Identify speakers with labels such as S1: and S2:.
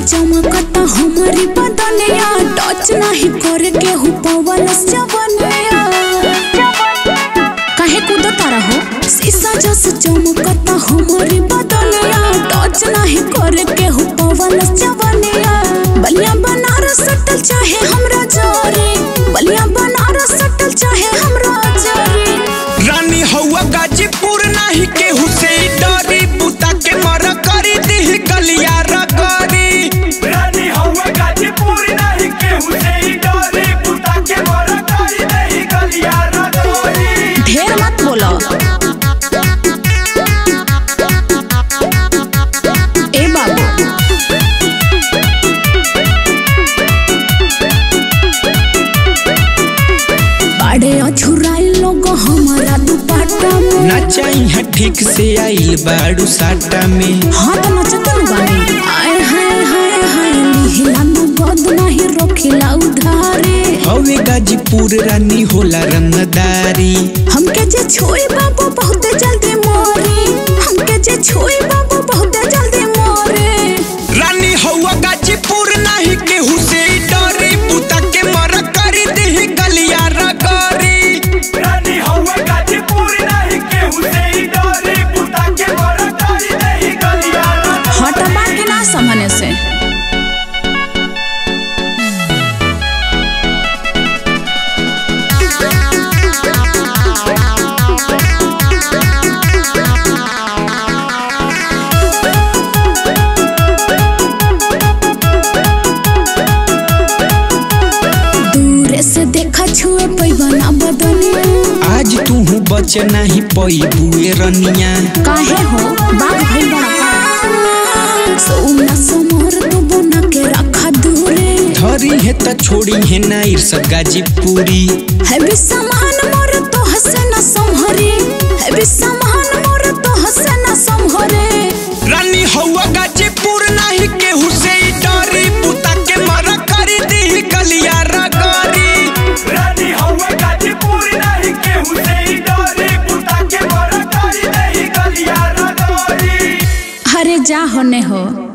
S1: चमकता हमारी बदनिया टच नहीं करे केहू पवन जवनिया काहे कूदता रहो शीशा जस चमकता हमारी बदनिया टच नहीं करे केहू पवन जवनिया बलिया बनारस सटल चाहे हमरा जोरे बलिया बनारस सटल चाहे हमरा जोरे
S2: रानी हौवा गाजीपुर नाही केहू से डरी पुता के मर करी दी गलिया रगरी
S3: रानी हौवा गाजीपुर नहीं केहू से ही डरे पुता के मर करी नहीं गलिया रगोरी
S1: ढेर मत बोलो ए बाबू बाड़े अछुराई लोग हमारा दुपट्टा में
S2: नचाई है ठीक से आइल बाड़ू साटा में
S1: हाथ नचतन बानी आए हाय हाय हाय लिहिला न गद नहीं रोकिला उधारे
S2: हवे गाजीपुर रानी होला रंगदारी
S1: हमके जे छोई बाबू बहुत जल्दी मोरी हमके जे छोई बाबू बहुत जल्दी मोरे
S2: रानी हौवा गाजीपुर नाही केहू से डरी पुता के मर करी दी गलिया रगरी
S3: रानी हौवा गाजीपुर नहीं केहू से ही डरे पुता के मर करी नहीं गलिया रगोरी
S1: हटबा के ना समझने से दूरे से देखा छुए पैबना बदनिया
S2: आज तू बच नाही पई बुए रनिया
S1: काहे हो बाग भइल बड़ा का सोना समोर तो बना के रखा दूरे
S2: धरी है त छोड़ी है ना ईर्ष गाजीपुरी
S1: है भी समान मोर तो हसे न संहरे है भी समान मोर तो हसे न संहरे
S2: रानी हौवा गाजीपुर नाही केहू से डरी पुता के मर करी दी गलिया रगरी
S3: रानी हौवा गाजीपुर नहीं केहू से ही डरे पुता के मर करी नहीं गलिया रगोरी
S1: अरे जा होने हो